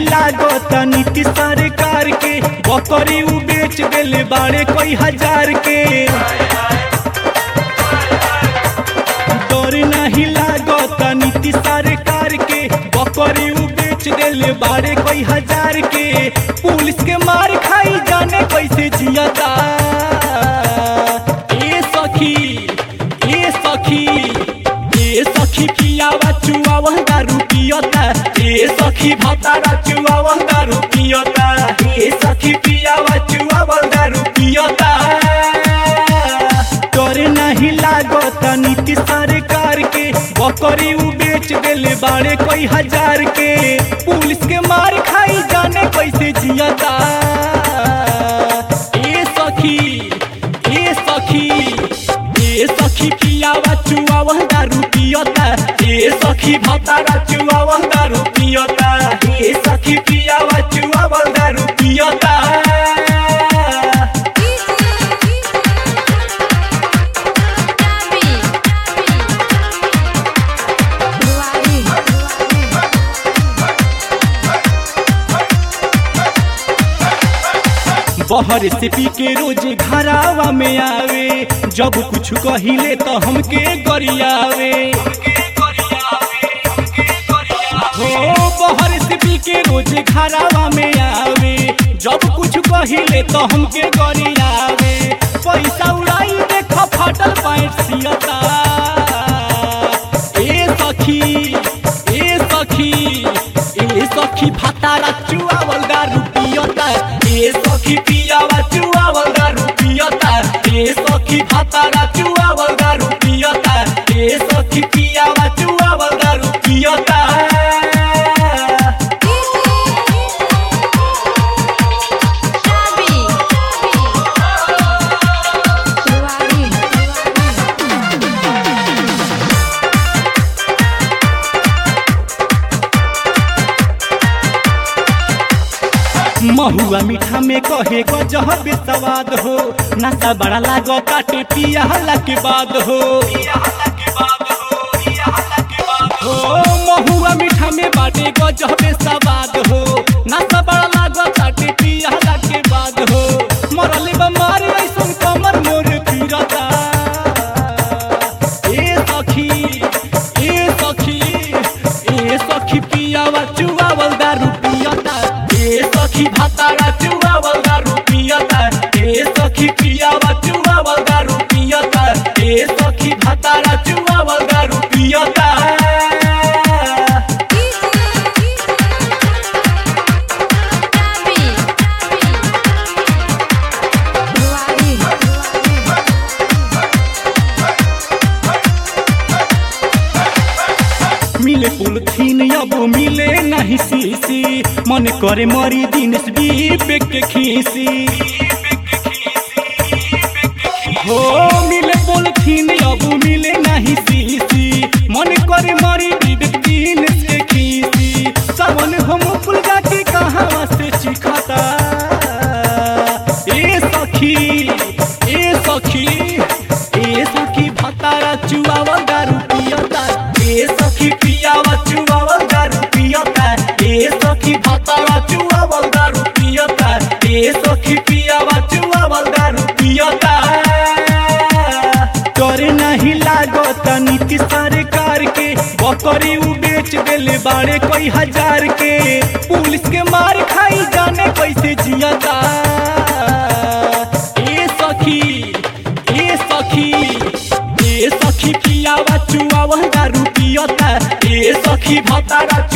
लागत नीति सरकार के बकरी उ बेच देले बाड़े कई हजार के डर नहीं लागत नीति सरकार के बकरी उ बेच देले बाड़े कई हजार के पुलिस के मार खाई जाने कैसे जियता ए सखी ए सखी ए सखी पियावा चुआवा दारू पियता ए सखी भतारा चुआवा दारू पियता ए सखी पियावा चुआवा दारू पियता डर नहीं लागत नीति सरकार के बकरी उ बेच देले बाड़े कई हजार के पुलिस के मार खाई जाने कैसे जियता ए सखी ए सखी ए सखी पियावा चुआवा दारू पियता ए सखी भतारा चुआवा दारू पियता ए सखी पियावा चुआवा दारू पियता बहर से पी के रोज घरावा में आवे जब कुछ कहिले तो हमके गरियावे हो बहर से पी के रोज घरावा में आवे जब कुछ कहिले तो हमके गरियावे पैसा उड़ाई देख फाटल पैंट सियता ए सखी ए सखी ए सखी भतारा चुआवल दारू पियता ए सखी पियावा चुआवल दारू पियता ए सखी भतारा चुआवल दारू पियता ए सखी पियावा चुआवल दारू पियता महुआ मीठा में कहे को जह बेसवाद हो नशा बड़ा लागो काटे पिया हल्ला के बाद हो हो महुआ मीठा में बाटे को जह बेसवाद हो नशा बड़ा लागो काटे पिया हल्ला के बाद हो मरले बमार ऐसन कमर मोर पीरता ए सखी ए सखी ए सखी पियावा चुआवल दारू पियता ए सखी भतारा चुआवल दारू पियता ए सखी पियावा चुआवल दारू पियता ए सखी भतारा चुआवल दारू पियता मिले पुलथीन अब मिले नहीं सीसी मन करे मरी दिन बीबे के खीसी हो मिले पुलथीन अब मिले नहीं सीसी मन करे मरी विवेक दिन से खीसी सावन हम पुल जाके कहाँ से चिखता ए सखी ए सखी ए सखी भतारा चुआवा दारू पियता ए सखी पियावा चुआवा दारू पियता ए सखी भतारा चुआवा दारू पियता ए सखी पियावा चुआवा दारू पियता डर नहीं लागत नीति सरकार के बकरी उ बेच देले बाड़े कई हजार के पुलिस के मार खाई जाने कैसे जियता ए सखी ए सखी ए सखी पियावा चुआवा दारू पियता ए सखी भतारा